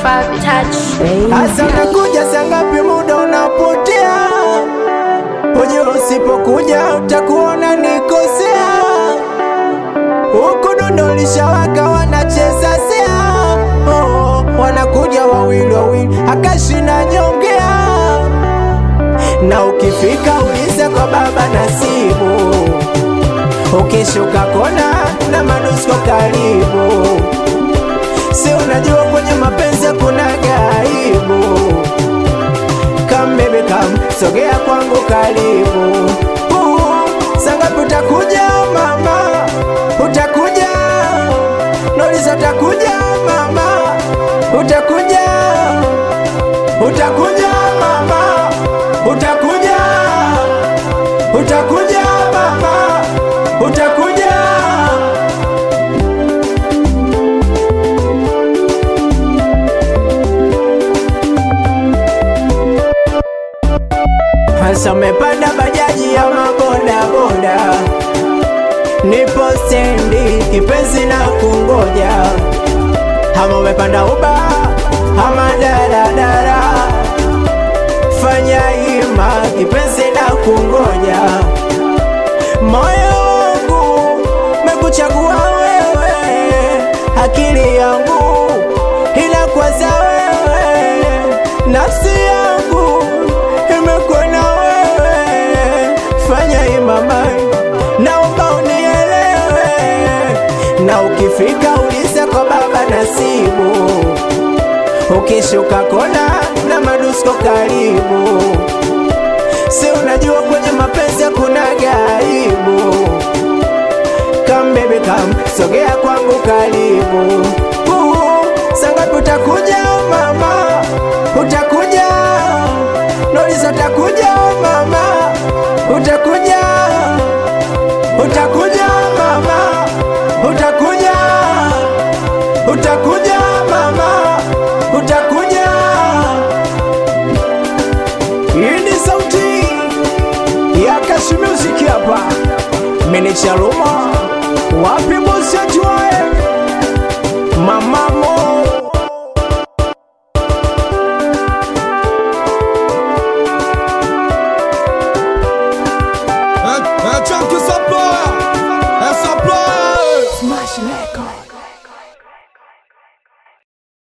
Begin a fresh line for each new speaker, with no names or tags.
Five touch.
Hasa unakuja saa ngapi? Muda unapotea, ujue usipokuja utakuona nikosea. Huku dundo lishawaka, wanacheza sea, oh, wanakuja wawili wawili, akashina nyongea, na ukifika uliza kwa baba Nasibu, ukishuka kona na manusko karibu Si unajua kwenye mapenzi kuna gaibu. Come baby come, sogea kwangu karibu. Uh, sangapi utakuja mama? Utakuja Nolisa, utakuja mama? Utakuja, utakuja mama? Utakuja, utakuja mama? Utakuja Hasa umepanda bajaji ya maboda boda, nipo stendi kipenzi na kungoja. Ama umepanda uba ama daradara, fanya hima kipenzi na kungoja. Moyo wangu mekuchagua wewe, akili yangu inakwaza wewe, nafsi yangu imekuona wewe, fanya imama, naomba unielewe, na ukifika uliza kwa baba Nasibu, ukishuka kona na madusko karibu, si unajua kwenye mapenzi kuna gaibu. Come baby come, sogea kwangu karibu. Uh, sangapi utakuja mama? Utakuja Nolisa, utakuja mama? Utakuja, utakuja mama? Utakuja, utakuja mama? Utakuja. Hii ni sauti ya Kashi Music hapa, meneja Roma, wapi bosi wetu